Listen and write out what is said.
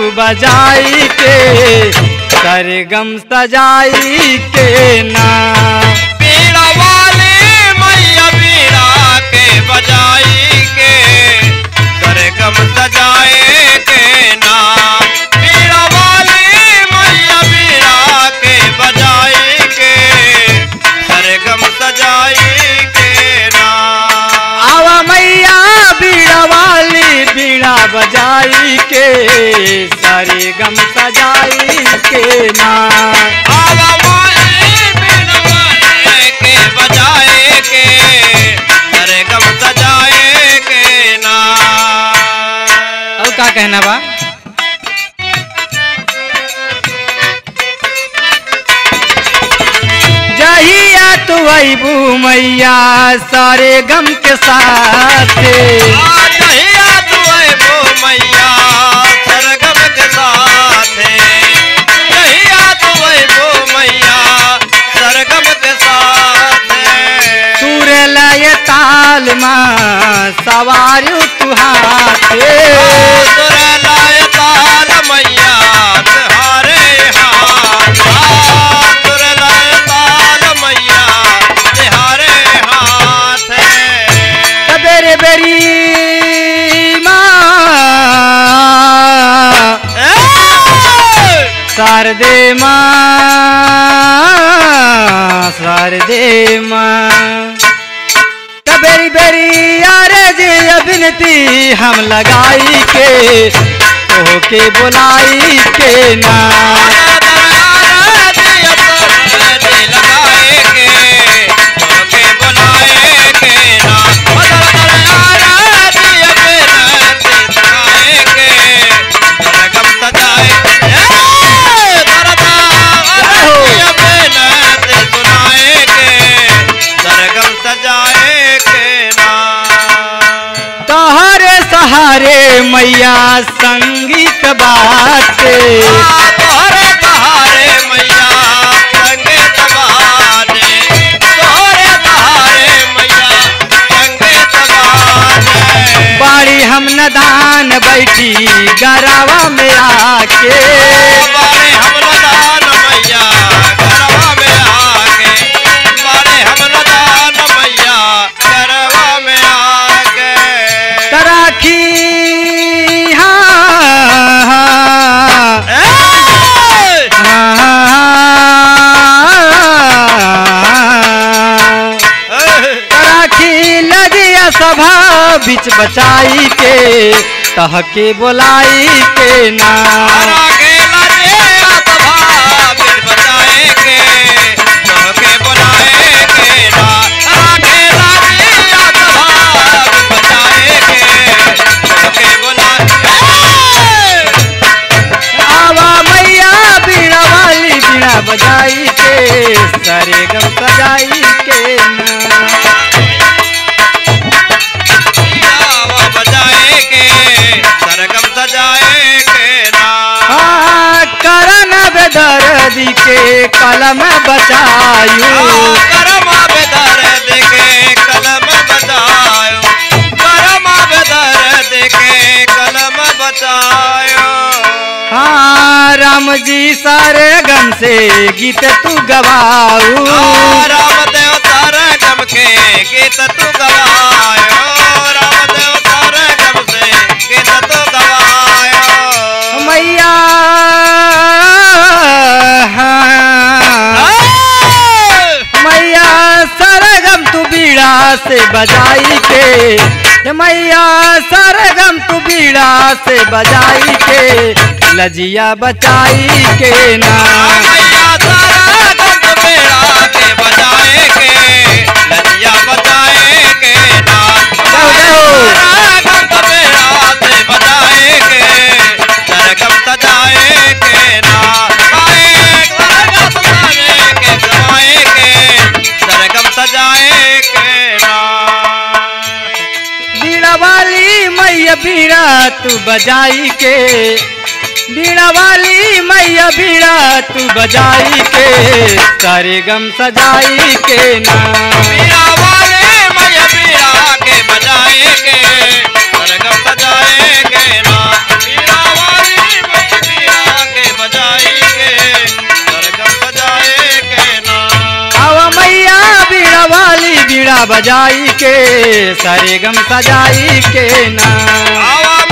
तू बजाई के सरगम सजाई के ना बीड़ा वाली मैया बीड़ा के बजाई के सरगम सजाए के ना बीड़ा वाली मैया बीड़ा के बजाई के सरगम सजाई के ना आवा मैया बीड़ा वाली बीड़ा बजाई के सरगम सजाई के ना आवा माई बीड़ा वाले के बजाए के सरगम सजाए के ना और का कहना बा जहिया तू अबू मैया सारे गम के साथ आज हिया तू है वो मैया सरगम के साथ हिया तू है वो मैया सरगम के साथ सुर लय ताल माँ सवारू तू हाथे सुर लाय ताल मैया तिहारे हाथ सुर लाय ताल मैया तिहारे हाथ बेरे बेरी माँ शारदे माँ शारदे माँ बेरी बेरी यारे जे अभिनती हम लगाई के ओके बुलाई के ना सजाए के ना तोहरे सहारे मैया संगीत बाटे तोहरे सहारे मैया संगे तबाने तोहरे सहारे मैया संगे तबाने बाड़ी हम नदान बैठी गरावा में आके बारे हम नदान मैया गरवा में आके बारे हम नदान मैया गरवा में आके तराखी हाँ, ए! हाँ, ए! तराखी लजिया सभा बीच बचाई के तहके बोलाई के ना हरा के लजे आसभा बिन बचाए के तोहके बुलाए के ना हरा के लजे आसभा बिन बचाए के तोहके बुलाए आवा मैया बीड़ा वाली बीड़ा बजाई के सारे गम सजाई के ना आवा बजाए के सरगम सजाए के ना हाँ, करन बेदर्दी के कलम बचायू करमा बेदर देखे कलम बचायो करमा बेदर देखे कलम बचायो हाँ राम जी सारे गम से गीत तू गवाऊ राम देव तारे गम के गीत तू गवायो राम देव तारे गम से गीत तू गवायो मैया हाँ, मैया सरगम तू बीड़ा से बजाई के हे मैया सरगम तू बीड़ा से बजाई के लजिया बचाई के ना मैया तारा गम बेड़ा के बजाए के लजिया बजाए के ना जाओ, जाओ। तारा गम बेड़ा से बजाए के सरगम सजाए के ना गाए सरगम सजाए के गवाए के सरगम सजाए के ना बीड़ा वाली मैया बीड़ा तू बजाई के बीड़ा वाली मैया बीड़ा तू बजाई के सारे गम सजाई के ना मीरा वाले मैया मीरा के बजाए के सरगम सजाए के ना मीरा वाली मैया बीड़ा बजाई के सारे गम सजाई के ना आवा